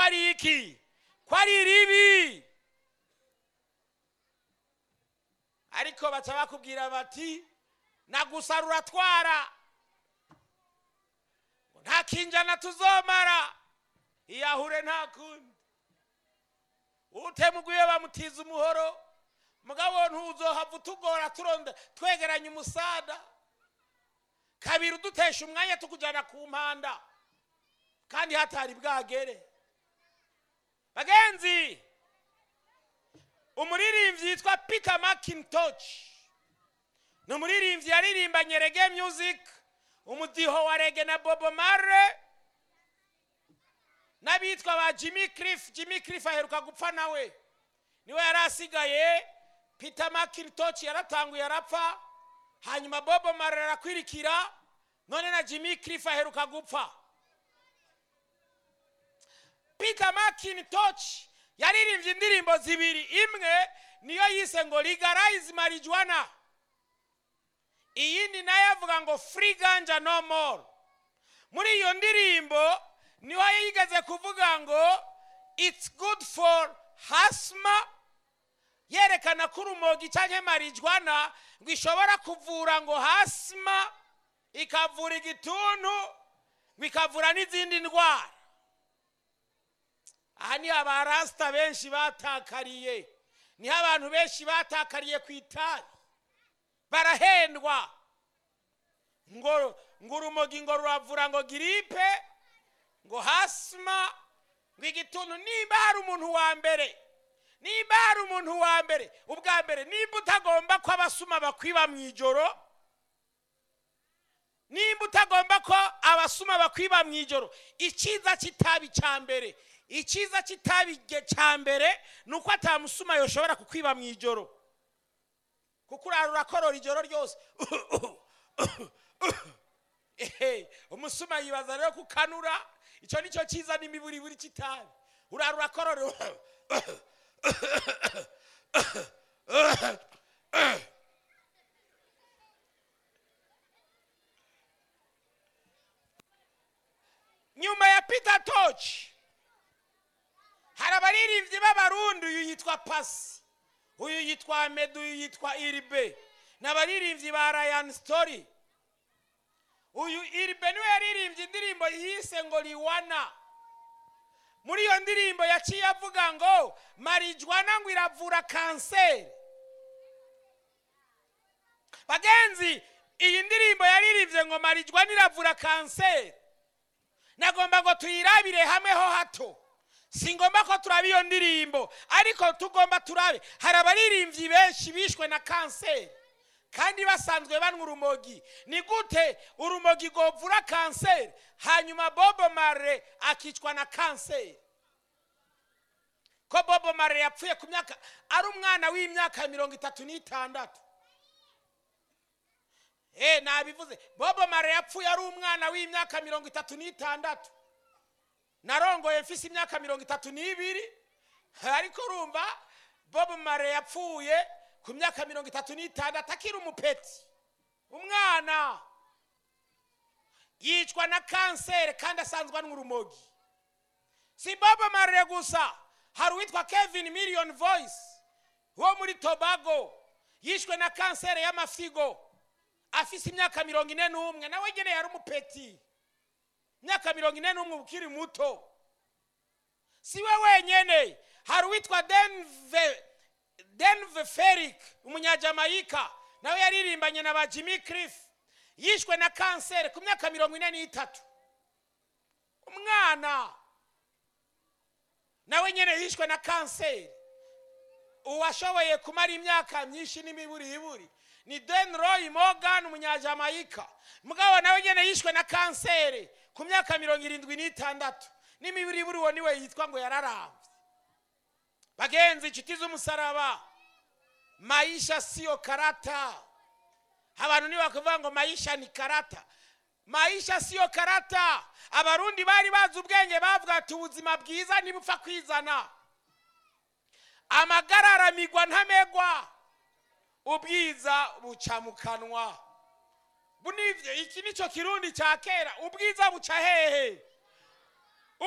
ari iki ko ari ribi ariko baca bakubwira bati nagusa ruratwara nta kinjana tuzomara iyahure nta kundi utemuguye bamutiza umuhoro mugabo ntuzohava utugora turonda twegeranya umusada kabiri udutesha umwanya tukujyana ku mpanda kandi hatari bwagere bagenzi umuririmbyi yitwa peter macintosh ni umuririmbyi yaririmbanye rege music umudiho wa rege na bobo mare n'abitwa ba jimmy cliff jimmy cliff aheruka gupfa nawe niwe yari asigaye peter macintosh yaratanguye arapfa hanyuma bobo mare arakwirikira none na jimmy cliff aheruka gupfa peter macintosh yaririmbye indirimbo zibiri imwe niyo yise ngo legalize marijuana iyindi nayo avuga ngo free ganja no more muri iyo ndirimbo niho yigeze kuvuga ngo it's good for hasma yerekana ko urumogi cyangwa marijuana ngo ishobora kuvura ngo hasma ikavura igituntu ngo ikavura n'izindi ndwara aha niho abarasita benshi batakariye niho abantu benshi batakariye ku itabi barahendwa ngo ngo urumogi ngo ruravura ngo giripe ngo hasima ngo igituntu nimba hari umuntu wa mbere nimba hari umuntu wa mbere ubwa mbere nimba utagomba ko abasuma bakwiba mu ijoro nimba utagomba ko abasuma bakwiba mu ijoro icyiza cy'itabi cya mbere icyiza cy'itabi cya mbere ni uko atamusuma yoshobora kukwiba mu ijoro kuko urara urakorora ijoro ryose umusuma yibaza rero kukanura icyo ni cyo cyiza n'imiburiburi cy'itabi urara urakorora nyuma ya peter toci hari abaririmbyi b'abarundi uyu yitwa pasi uyu yitwa medu uyu yitwa iribe ni abaririmbyi ba rayani sitori uyu iribe niwe yaririmbye indirimbo yise ngo riwana muri iyo ndirimbo yaciye avuga ngo marijwana ngo iravura kanseri bagenzi iyi ndirimbo yaririmbye ngo marijwana iravura kanseri nagomba ngo tuyirabire hamwe ho hato si ngombwa ko turaba iyo ndirimbo ariko tugomba turabe hari abaririmbyi benshi bishwe na kanseri kandi basanzwe banywa urumogi ni gute urumogi rwovura kanseri hanyuma bobo mare akicwa na kanseri ko bobo mare yapfuye ku myaka ari umwana w'imyaka mirongo itatu n'itandatu eee nabivuze bobo mare yapfuye ari umwana w'imyaka mirongo itatu n'itandatu narongoye mfise imyaka mirongo itatu n'ibiri ariko urumva bobo mare yapfuye ku myaka mirongo itatu n'itandatu akiri umupeti umwana yicwa na kanseri kandi asanzwe anywa urumogi si bobo mare gusa hari uwitwa kevin million voice wo muri tobago yishwe na kanseri y'amafigo afise imyaka mirongo ine n'umwe nawe nyine yari umupeti imyaka mirongo ine n'umwe ukiri muto si we wenyine hari uwitwa denve denve ferik umunyajamayika nawe yaririmbanye na ba jimmy cliff yishwe na kanseri ku myaka mirongo ine n'itatu umwana nawe nyine yishwe na kanseri uwashoboye kumara imyaka myinshi n'imiburiburi ni den roy morgan umunyajamayika mugabo nawe nyine yishwe na kanseri ku myaka mirongo irindwi n'itandatu n'imiburiburi uwo niwe yitwa ngo yararambye bagenzi inshuti z'umusaraba maisha siyo karata abantu ntibakavuga ngo maisha ni karata maisha siyo karata abarundi bari bazi ubwenge bavuga ati ubuzima bwiza ntibupfa kwizana amagara aramigwa ntamegwa ubwiza buca mu kanwa bunivyo iki nico kirundi cya kera ubwiza buca hehe